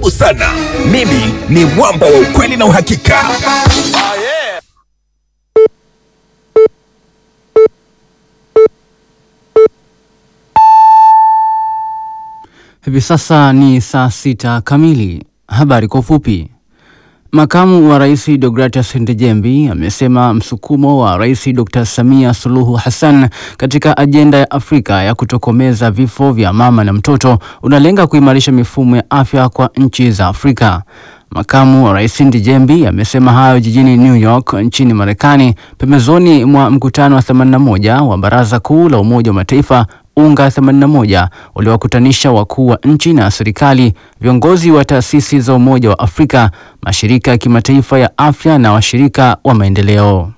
moto sana. Mimi ni mwamba wa ukweli na uhakika. Hivi sasa ni saa sita kamili. Habari kwa ufupi. Makamu wa Rais Deogratias Ndejembi amesema msukumo wa Rais Dr. Samia Suluhu Hassan katika ajenda ya Afrika ya kutokomeza vifo vya mama na mtoto unalenga kuimarisha mifumo ya afya kwa nchi za Afrika. Makamu wa Rais Ndejembi amesema hayo jijini New York nchini Marekani pembezoni mwa mkutano wa 81 wa Baraza Kuu la Umoja wa Mataifa UNGA 81 uliowakutanisha wakuu wa nchi na serikali, viongozi wa taasisi za Umoja wa Afrika, mashirika ya kimataifa ya afya na washirika wa maendeleo.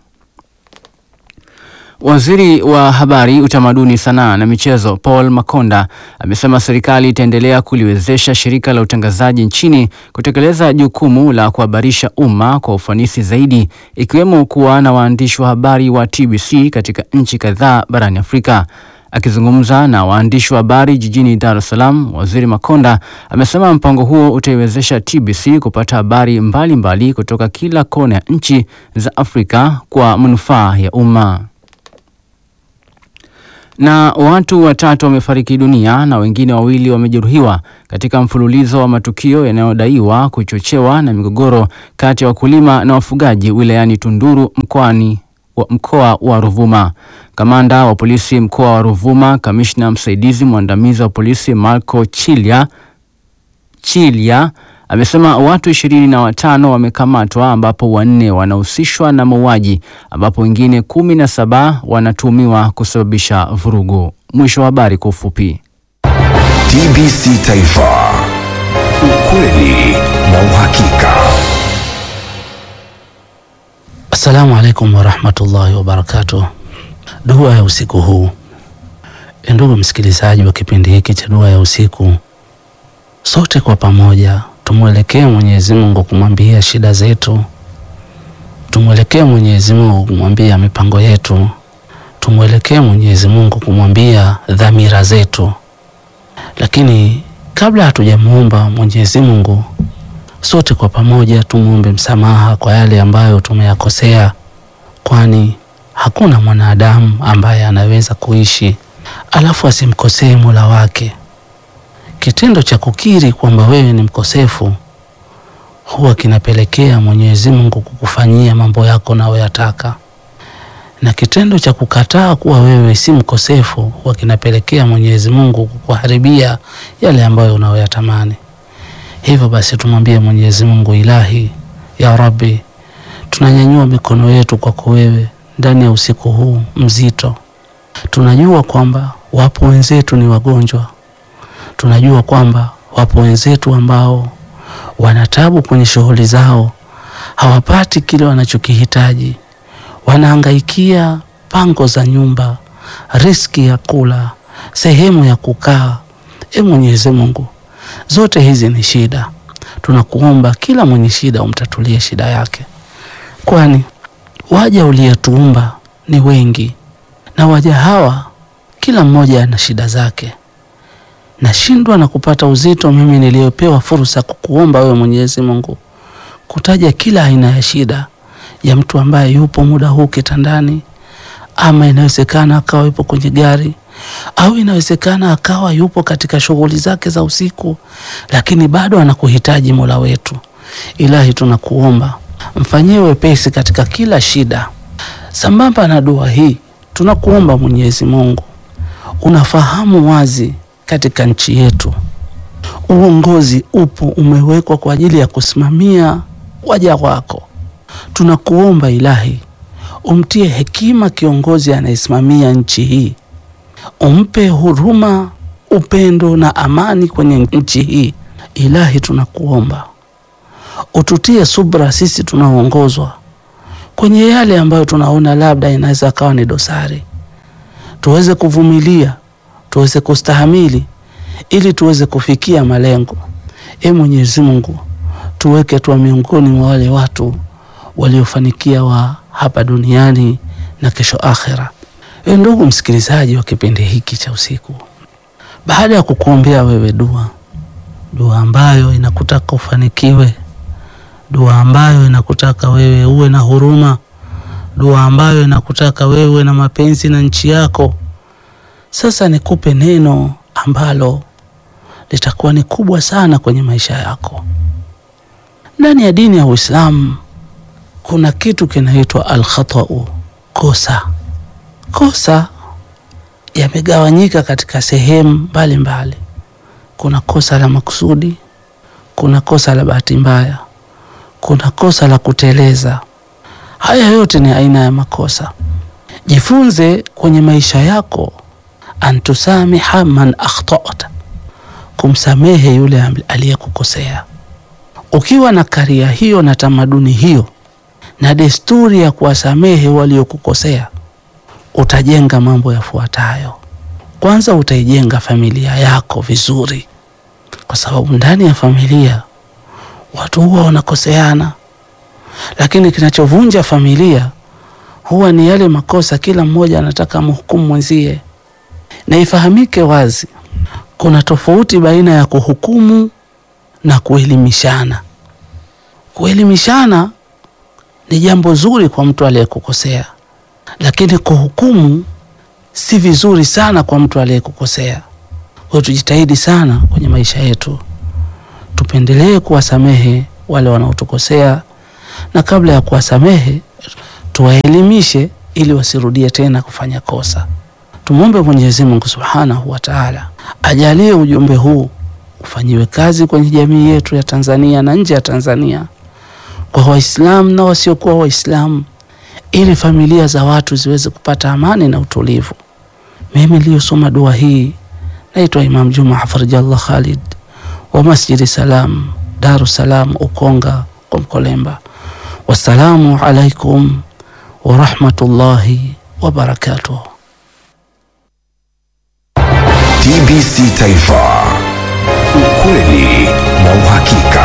Waziri wa Habari, Utamaduni, Sanaa na Michezo Paul Makonda amesema serikali itaendelea kuliwezesha shirika la utangazaji nchini kutekeleza jukumu la kuhabarisha umma kwa ufanisi zaidi, ikiwemo kuwa na waandishi wa habari wa TBC katika nchi kadhaa barani Afrika. Akizungumza na waandishi wa habari jijini Dar es Salaam, Waziri Makonda amesema mpango huo utaiwezesha TBC kupata habari mbalimbali kutoka kila kona ya nchi za Afrika kwa manufaa ya umma. Na watu watatu wamefariki dunia na wengine wawili wamejeruhiwa katika mfululizo wa matukio yanayodaiwa kuchochewa na migogoro kati ya wakulima na wafugaji wilayani Tunduru mkoani wa mkoa wa Ruvuma. Kamanda wa polisi mkoa wa Ruvuma, kamishna msaidizi mwandamizi wa polisi Marco Chilia Chilia amesema watu ishirini na watano wamekamatwa ambapo wanne wanahusishwa na mauaji ambapo wengine kumi na saba wanatuhumiwa kusababisha vurugu. Mwisho wa habari kwa ufupi. TBC Taifa, ukweli na uhakika. Assalamu alaikum warahmatullahi wabarakatuh. Dua ya usiku huu. Ndugu msikilizaji wa kipindi hiki cha dua ya usiku, sote kwa pamoja tumwelekee Mwenyezi Mungu kumwambia shida zetu, tumwelekee Mwenyezi Mungu kumwambia mipango yetu, tumwelekee Mwenyezi Mungu kumwambia dhamira zetu. Lakini kabla hatujamuomba Mwenyezi Mungu, sote kwa pamoja tumwombe msamaha kwa yale ambayo tumeyakosea, kwani hakuna mwanadamu ambaye anaweza kuishi alafu asimkosee Mola wake. Kitendo cha kukiri kwamba wewe ni mkosefu huwa kinapelekea Mwenyezi Mungu kukufanyia mambo yako unayoyataka, na kitendo cha kukataa kuwa wewe si mkosefu huwa kinapelekea Mwenyezi Mungu kukuharibia yale ambayo unayoyatamani. Hivyo basi tumwambie Mwenyezi Mungu, Ilahi ya Rabbi, tunanyanyua mikono yetu kwako wewe ndani ya usiku huu mzito. Tunajua kwamba wapo wenzetu ni wagonjwa, tunajua kwamba wapo wenzetu ambao wanatabu kwenye shughuli zao, hawapati kile wanachokihitaji, wanahangaikia pango za nyumba, riski ya kula, sehemu ya kukaa. E Mwenyezi Mungu, zote hizi ni shida. Tunakuomba kila mwenye shida umtatulie shida yake, kwani waja uliyetuumba ni wengi, na waja hawa kila mmoja ana shida zake. Nashindwa na kupata uzito mimi niliyopewa fursa kukuomba wewe Mwenyezi Mungu kutaja kila aina ya shida ya mtu ambaye yupo muda huu kitandani, ama inawezekana akawa yupo kwenye gari au inawezekana akawa yupo katika shughuli zake za usiku, lakini bado anakuhitaji Mola wetu. Ilahi, tunakuomba mfanyie wepesi katika kila shida. Sambamba na dua hii, tunakuomba Mwenyezi Mungu, unafahamu wazi katika nchi yetu uongozi upo umewekwa kwa ajili ya kusimamia waja wako. Tunakuomba Ilahi, umtie hekima kiongozi anayesimamia nchi hii, umpe huruma, upendo na amani kwenye nchi hii. Ilahi, tunakuomba ututie subra sisi tunaoongozwa kwenye yale ambayo tunaona labda inaweza kawa ni dosari, tuweze kuvumilia, tuweze kustahamili ili tuweze kufikia malengo. E Mwenyezi Mungu, tuweke tuwa miongoni mwa wale watu waliofanikia wa hapa duniani na kesho akhera. E ndugu msikilizaji wa kipindi hiki cha usiku, baada ya kukuombea wewe dua, dua ambayo inakutaka ufanikiwe, dua ambayo inakutaka wewe uwe na huruma, dua ambayo inakutaka wewe uwe na mapenzi na nchi yako. Sasa nikupe neno ambalo litakuwa ni kubwa sana kwenye maisha yako. Ndani ya dini ya Uislamu kuna kitu kinaitwa alkhatau, kosa. Kosa yamegawanyika katika sehemu mbalimbali. Kuna kosa la makusudi, kuna kosa la bahati mbaya, kuna kosa la kuteleza. Haya yote ni aina ya makosa. Jifunze kwenye maisha yako antusamiha man akhtata, kumsamehe yule aliyekukosea. Ukiwa na karia hiyo na tamaduni hiyo na desturi ya kuwasamehe waliokukosea, utajenga mambo yafuatayo. Kwanza, utaijenga familia yako vizuri, kwa sababu ndani ya familia watu huwa wanakoseana, lakini kinachovunja familia huwa ni yale makosa, kila mmoja anataka amhukumu mwenzie. Na ifahamike wazi, kuna tofauti baina ya kuhukumu na kuelimishana. Kuelimishana ni jambo zuri kwa mtu aliyekukosea, lakini kuhukumu si vizuri sana kwa mtu aliyekukosea. Kwa hiyo tujitahidi sana kwenye maisha yetu, tupendelee kuwasamehe wale wanaotukosea, na kabla ya kuwasamehe tuwaelimishe ili wasirudie tena kufanya kosa. Tumwombe Mwenyezi Mungu Subhanahu wa Ta'ala ajalie ujumbe huu ufanyiwe kazi kwenye jamii yetu ya Tanzania na nje ya Tanzania, kwa Waislamu na wasiokuwa Waislamu, ili familia za watu ziweze kupata amani na utulivu. Mimi niliyosoma dua hii naitwa Imam Juma Hafidhallah Khalid wa Masjidi Salam, Dar es Salaam, Ukonga kwa Mkolemba. Wassalamu alaikum warahmatullahi wabarakatuh. TBC Taifa, ukweli na uhakika.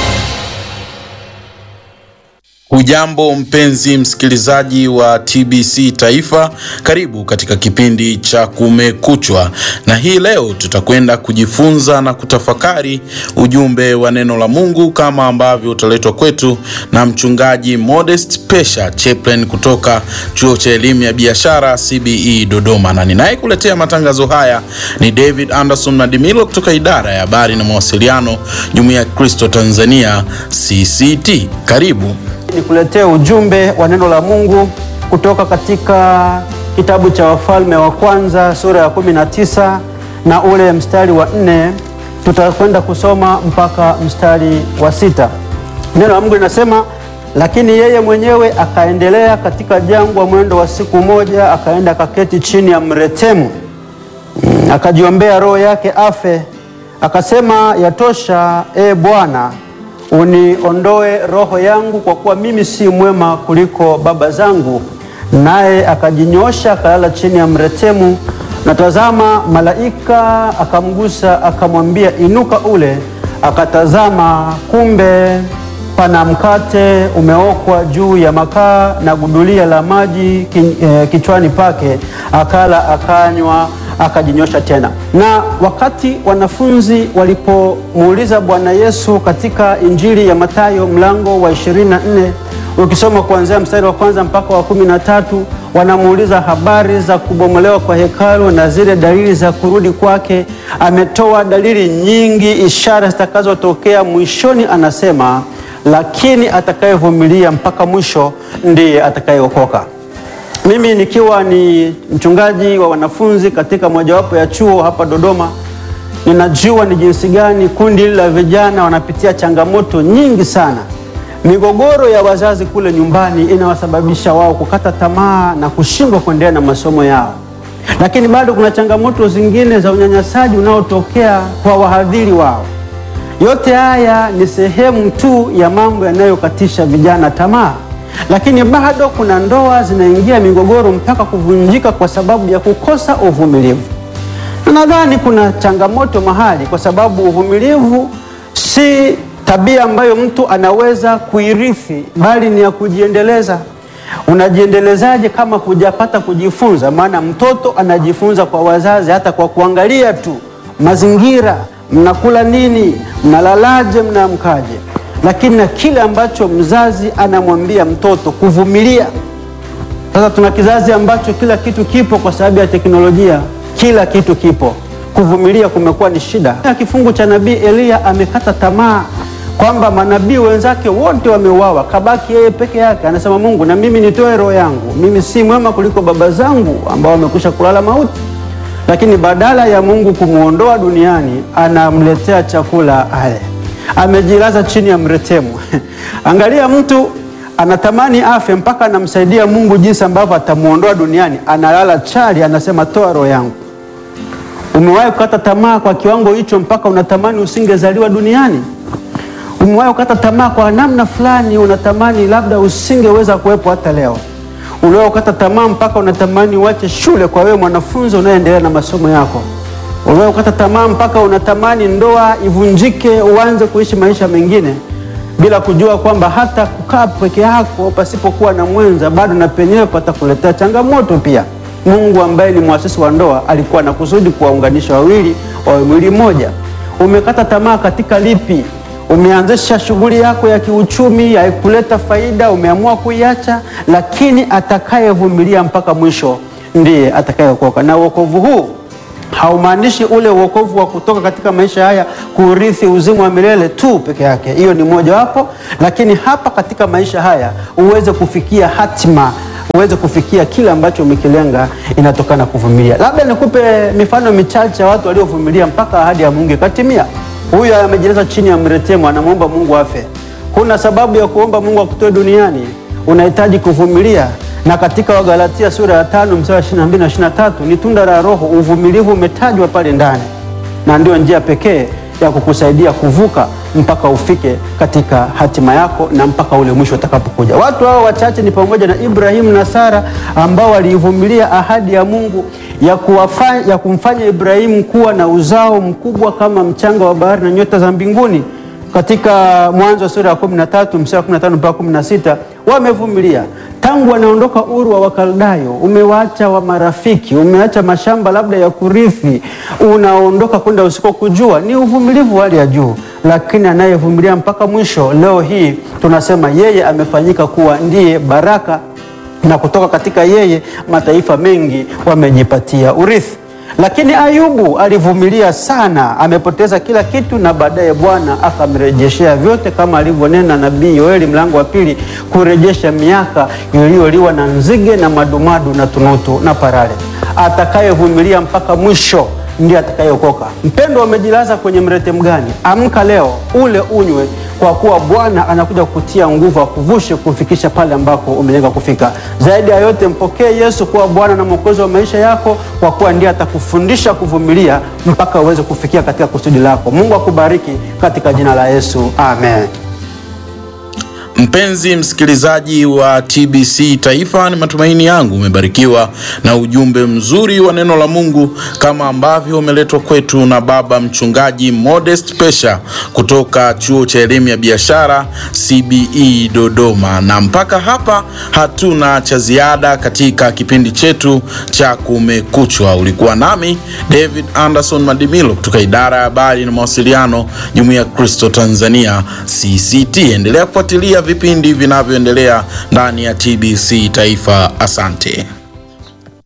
Hujambo mpenzi msikilizaji wa TBC Taifa, karibu katika kipindi cha Kumekuchwa, na hii leo tutakwenda kujifunza na kutafakari ujumbe wa neno la Mungu kama ambavyo utaletwa kwetu na mchungaji Modest Pesha Chaplain kutoka chuo cha elimu ya biashara CBE Dodoma, na ninayekuletea matangazo haya ni David Anderson na Dimilo kutoka idara ya habari na mawasiliano, Jumuiya ya Kristo Tanzania CCT. Karibu. Nikuletee ujumbe wa neno la Mungu kutoka katika kitabu cha Wafalme wa Kwanza sura ya 19 na ule mstari wa nne. Tutakwenda kusoma mpaka mstari wa sita. Neno la Mungu linasema, lakini yeye mwenyewe akaendelea katika jangwa mwendo wa siku moja, akaenda akaketi chini ya mretemu, Mm, akajiombea roho yake afe, akasema, yatosha, e Bwana uniondoe roho yangu, kwa kuwa mimi si mwema kuliko baba zangu. Naye akajinyosha akalala chini ya mretemu, na tazama, malaika akamgusa akamwambia, inuka ule. Akatazama, kumbe pana mkate umeokwa juu ya makaa na gudulia la maji ki, eh, kichwani pake. Akala akanywa akajinyosha tena. Na wakati wanafunzi walipomuuliza Bwana Yesu katika Injili ya Mathayo mlango wa 24 ukisoma kuanzia mstari wa kwanza mpaka wa kumi na tatu wanamuuliza habari za kubomolewa kwa hekalu na zile dalili za kurudi kwake. Ametoa dalili nyingi, ishara zitakazotokea mwishoni. Anasema, lakini atakayevumilia mpaka mwisho ndiye atakayeokoka. Mimi nikiwa ni mchungaji wa wanafunzi katika mojawapo ya chuo hapa Dodoma, ninajua ni jinsi gani kundi hili la vijana wanapitia changamoto nyingi sana. Migogoro ya wazazi kule nyumbani inawasababisha wao kukata tamaa na kushindwa kuendelea na masomo yao, lakini bado kuna changamoto zingine za unyanyasaji unaotokea kwa wahadhiri wao. Yote haya ni sehemu tu ya mambo yanayokatisha vijana tamaa lakini bado kuna ndoa zinaingia migogoro mpaka kuvunjika kwa sababu ya kukosa uvumilivu. Na nadhani kuna changamoto mahali, kwa sababu uvumilivu si tabia ambayo mtu anaweza kuirithi, bali ni ya kujiendeleza. Unajiendelezaje kama hujapata kujifunza? Maana mtoto anajifunza kwa wazazi, hata kwa kuangalia tu mazingira mnakula nini, mnalalaje, mnaamkaje, lakini na kile ambacho mzazi anamwambia mtoto kuvumilia. Sasa tuna kizazi ambacho kila kitu kipo kwa sababu ya teknolojia, kila kitu kipo, kuvumilia kumekuwa ni shida. Na kifungu cha nabii Eliya amekata tamaa kwamba manabii wenzake wote wameuawa, kabaki yeye peke yake. Anasema Mungu, na mimi nitoe roho yangu, mimi si mwema kuliko baba zangu ambao wamekwisha kulala mauti. Lakini badala ya Mungu kumwondoa duniani, anamletea chakula ale, amejilaza chini ya mretemu. Angalia, mtu anatamani afe mpaka anamsaidia Mungu jinsi ambavyo atamwondoa duniani, analala chali, anasema toa roho yangu. Umewahi kukata tamaa kwa kiwango hicho mpaka unatamani usingezaliwa duniani? Umewahi kukata tamaa kwa namna fulani, unatamani labda usingeweza kuwepo hata leo? Uliwahi kukata tamaa mpaka unatamani uache shule kwa wewe mwanafunzi unayendelea na masomo yako? Uliwahi kukata tamaa mpaka unatamani ndoa ivunjike, uanze kuishi maisha mengine bila kujua kwamba hata kukaa peke yako pasipokuwa na mwenza bado na penyewe patakuletea changamoto pia. Mungu ambaye ni mwasisi wa ndoa alikuwa na kusudi kuwaunganisha wawili wawe mwili mmoja. Umekata tamaa katika lipi? Umeanzisha shughuli yako ya kiuchumi, haikuleta faida, umeamua kuiacha, lakini atakayevumilia mpaka mwisho ndiye atakayeokoka. Na wokovu huu haumaanishi ule wokovu wa kutoka katika maisha haya kurithi uzima wa milele tu peke yake, hiyo ni mojawapo, lakini hapa katika maisha haya uweze kufikia hatima uweze kufikia kile ambacho umekilenga, inatokana kuvumilia. Labda nikupe mifano michache ya watu waliovumilia mpaka ahadi ya Mungu ikatimia. Huyu amejilaza chini ya mretemu, anamwomba Mungu afe. Huna sababu ya kuomba Mungu akutoe duniani, unahitaji kuvumilia. Na katika Wagalatia sura ya tano mstari wa 22 na 23 ni tunda la Roho, uvumilivu umetajwa pale ndani, na ndio njia pekee ya kukusaidia kuvuka mpaka ufike katika hatima yako na mpaka ule mwisho utakapokuja. Watu hao wachache ni pamoja na Ibrahimu na Sara ambao waliivumilia ahadi ya Mungu ya, kuwafanya, ya kumfanya Ibrahimu kuwa na uzao mkubwa kama mchanga wa bahari na nyota za mbinguni. Katika Mwanzo sura ya 13 mstari wa 15 mpaka 16 wamevumilia tangu wanaondoka Uru wa Wakaldayo. Umewaacha wa marafiki, umeacha mashamba labda ya kurithi, unaondoka kwenda usikokujua. Ni uvumilivu wa hali ya juu, lakini anayevumilia mpaka mwisho, leo hii tunasema yeye amefanyika kuwa ndiye baraka, na kutoka katika yeye mataifa mengi wamejipatia urithi. Lakini Ayubu alivumilia sana, amepoteza kila kitu, na baadaye Bwana akamrejeshea vyote, kama alivyonena nabii Yoeli mlango wa pili, kurejesha miaka iliyoliwa na nzige na madumadu na tunutu na parare. Atakayevumilia mpaka mwisho ndiye atakayeokoka. Mpendwa, umejilaza kwenye mretemu gani? Amka leo, ule unywe, kwa kuwa Bwana anakuja kukutia nguvu, akuvushe kufikisha pale ambako umelenga kufika. Zaidi ya yote, mpokee Yesu kuwa Bwana na Mwokozi wa maisha yako, kwa kuwa ndiye atakufundisha kuvumilia mpaka uweze kufikia katika kusudi lako. Mungu akubariki katika jina la Yesu, amen. Mpenzi msikilizaji wa TBC Taifa, ni matumaini yangu umebarikiwa na ujumbe mzuri wa neno la Mungu kama ambavyo umeletwa kwetu na baba mchungaji Modest Pesha kutoka chuo cha elimu ya biashara CBE Dodoma. Na mpaka hapa hatuna cha ziada katika kipindi chetu cha Kumekuchwa. Ulikuwa nami David Anderson Madimilo kutoka idara ya habari na mawasiliano, Jumuiya ya Kristo Tanzania CCT. Endelea kufuatilia vipindi vinavyoendelea ndani ya TBC Taifa. Asante.